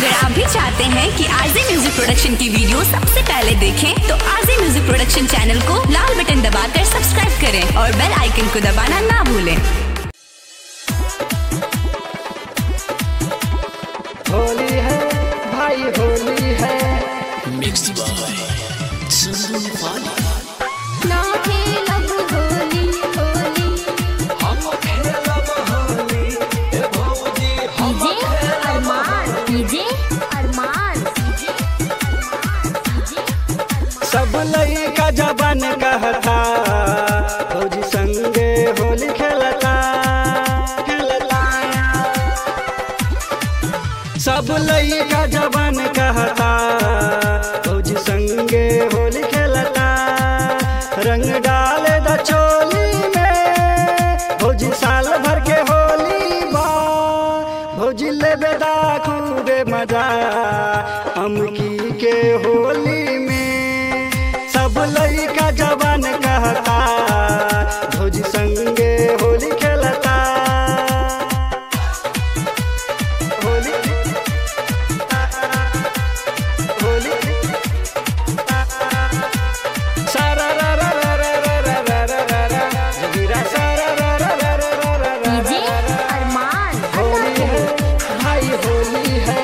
अगर आप भी चाहते हैं कि आरजे म्यूजिक प्रोडक्शन की वीडियो सबसे पहले देखें तो आरजे म्यूजिक प्रोडक्शन चैनल को लाल बटन दबाकर सब्सक्राइब करें और बेल आइकन को दबाना ना भूलें होली है भाई होली है Mixed by Sundu Pali. ना खेलब होली होली हम खेलब होली ए भौजी हम डीजे अरमान डीजे अरमान सब लइका जबान कहता भौजी संगे होली खेलता खेलता सब लइका जबान कहता भौजी संगे होली खेलता रंग डाले द चोली में भौजी साल भर के होली बा भौजी लेबे दा खूबे मजा अमकी के होली में सब लइका जवान कहता भौजी संगे होली खेलता होली होली सारा रा रा रा रा रा रा रा रा रा रा जगीरा सारा रा रा रा रा रा रा रा डीजे रा रा। अरमान होली है भाई होली है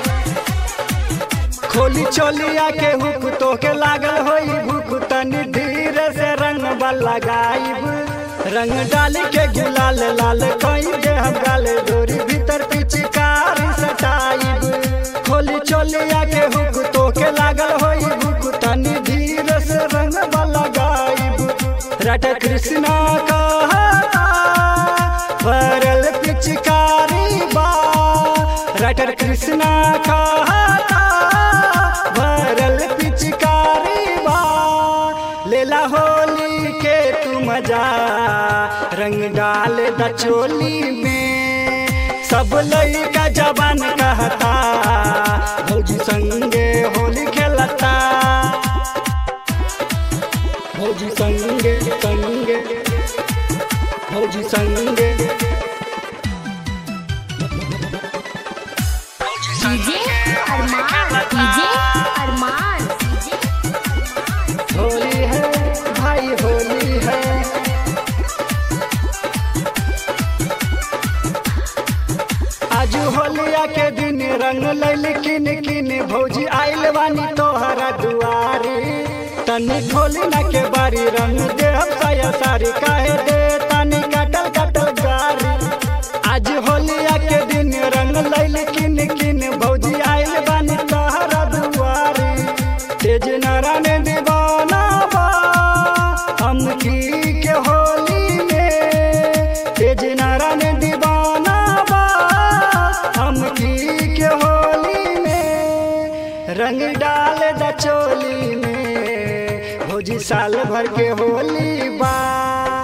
खोली चोलिया के हुक तो के लागल होई भूख तनी धीरे से रंग लगाइब रंग डाल के गुलाल लाल कई दे हम गाले डोरी भीतर पिचकारी सटाइब खोली चोलिया के हुक तो के लागल होई भूख तनी धीरे से रंग लगाइब रट कृष्णा कहता भरल पिचकारी बा रटर कृष्णा कहता भरल पिचकारी बा लेला होली के तू मजा रंग डाल द चोली में सब लइका जवान कहता भौजी संगे होली खेलता भौजी संगे संगे भौजी संगे डीजे अरमान डीजे अरमान होली है भाई होली है आज होलिया के दिन रंग लैल किन किन भौजी आइल बानी तोहरा दुआरी तनी खोली ना के बारी रंग दे हम साया सारी काहे दे तनी कटल कटल गारी आज होलिया के दिन रंग लैल किन किन भौजी आइल बानी तोहरा दुआरी तेज नारायण दीवाना बा हम की के होली में तेज नारायण दीवाना बा हम की के होली में रंग डाल द चोली में भौजी साल भर के होली बा